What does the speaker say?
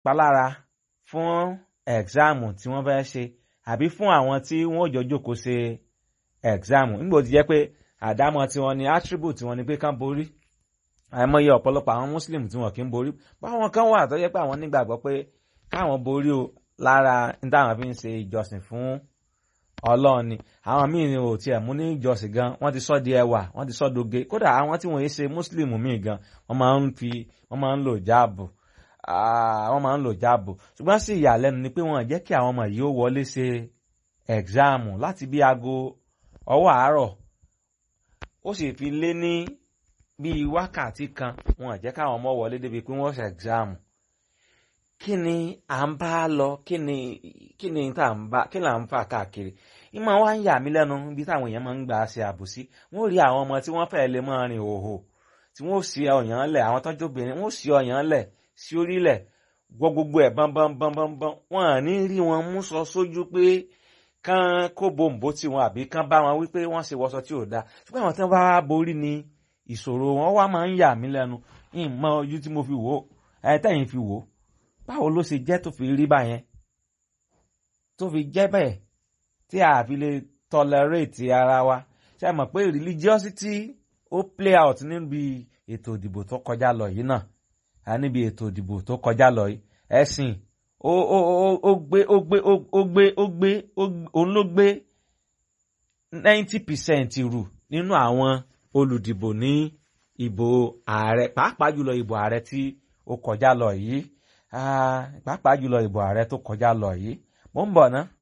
palára fún ẹ̀gzáàmù tí wọ́n fẹ́ ṣe àbí fún àwọn tí wọ́n ò jọ jókòó ṣe ẹ̀gzáàmù nígbà tó jẹ́ pé àdámọ̀ tiwọn ni attribute tiwọn ni pé kán borí àìmọye ọ̀pọ̀lọpọ̀ àwọn muslim tí wọn kì í borí báwọn kan wà tó jẹ́ pé àwọn nígbàgbọ́ pé káwọn borí o lára ní táwọn fi ń ṣe ìjọsìn fún ọlọ́run ni àwọn míì ni ò tiẹ̀ mú ní ìjọsìn gan wọ́n ti sọ di ẹwà wọ́n ti sọ doge kódà àwọn tí wọ́n yé ṣe muslim míì gan wọ́n máa ń fi wọ́n máa ń lò jáàbù wọ́n máa ń lò jáàbù ṣùgbọ́n sí ìyàlẹ́nu ni pé wọ́n jẹ́ kí àwọn ọmọ yìí ó wọlé ṣe ẹ̀gzáàmù láti bí aago ọwọ́ àárọ̀ ó sì fi lé ní bíi wákàtí kan wọn jẹ́ káwọn ọmọ wọlé débi pé wọ́n ṣe ẹ̀gzáàmù kí ni à ń bá lọ kí ni kí ni tá à ń bá kí là ń fà káàkiri ìmọ̀ wa ń yà mí lẹ́nu bí táwọn èèyàn máa ń gbà ṣe àbòsí wọ́n rí àwọn ọmọ tí wọ́n fẹ́ lè máa rìn òhò tí wọ́n sì ọ̀yàn lẹ̀ àwọn tọ́jú obìnrin wọ́n sì ọ̀yàn lẹ̀ sí orílẹ̀ gbọ́ gbogbo ẹ̀ bọ́nbọ́nbọ́nbọ́n wọn à ní rí wọn mú sọ sójú pé kán kó bòǹbò tí wọn àbí kán bá wọn wípé wọ́n ṣe wọṣọ tí ò dáa ṣùgbọ́n àwọn tí wọ́n bá wá borí ni ìṣòro wọn wá máa ń yà mí lẹ́nu ìmọ̀ ojú tí mo fi wò ẹ tẹ̀yìn fi wò báwo ló ṣe jẹ́ tó fi rí báyẹn tó fi jẹ́ bẹ́ẹ̀ tí a fi lè tolerate ara wa ṣe mọ̀ pé religiosity ó play out níbi ètò ìdìbò tó kọjá lọ yìí náà níbi ètò ìdìbò tó kọjá lọ yìí ẹ̀sìn ó ó ó gbé ó gbé ó gbé ó gbé òun ló gbé ninety percent rù nínú àwọn olùdìbò ní ìbò ààrẹ pàápàá jùlọ ìbò ààrẹ tí ó kọjá lọ yìí pàápàá jùlọ ìbò ààrẹ tó kọjá lọ yìí mo ń bọ̀ ná